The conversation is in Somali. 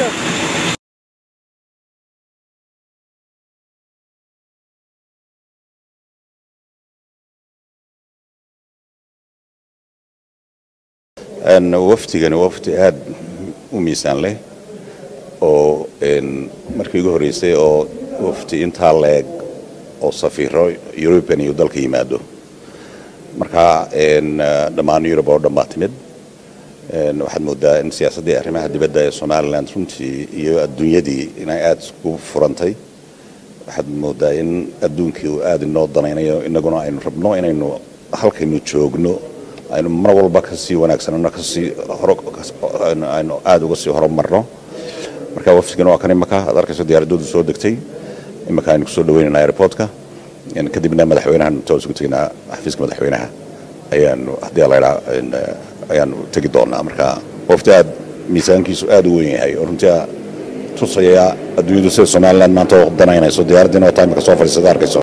wafdigani waa wafdi aad u miisaan leh oo markii ugu horreysay oo wafdi intaa leeg oo safiiro yurubian iyo dalka yimaado marka dhammaan yurub oo dhan baa timid waxaad moodaa in siyaasaddii arrimaha dibadda ee somalilan runtii iyo adduunyadii inay aada isku furantay waxaad moodaa in adduunkii uu aada inoo danaynayo innaguna aynu rabno inaynu halkaynu joogno aynu mar walba kasii wanaagsanano kasii aynu aada uga sii horumarno marka wafdigan waa kan imaka aad arkayso diyaaradoodu soo degtay imaka aynu kusoo dhaweynayna airportka kadibna madaxweynahan intaan isugu teginaa xafiiska madaxweynaha ayaanu haddii laydhaa ayaanu tegi doonaa marka wafdi aad miisaankiisu aada u weyn yahay oo runtii tusaya adduunyadu sida somaliland maanta oo danaynayso diyaaraddiina oo taimika soo fadhiisada arkayso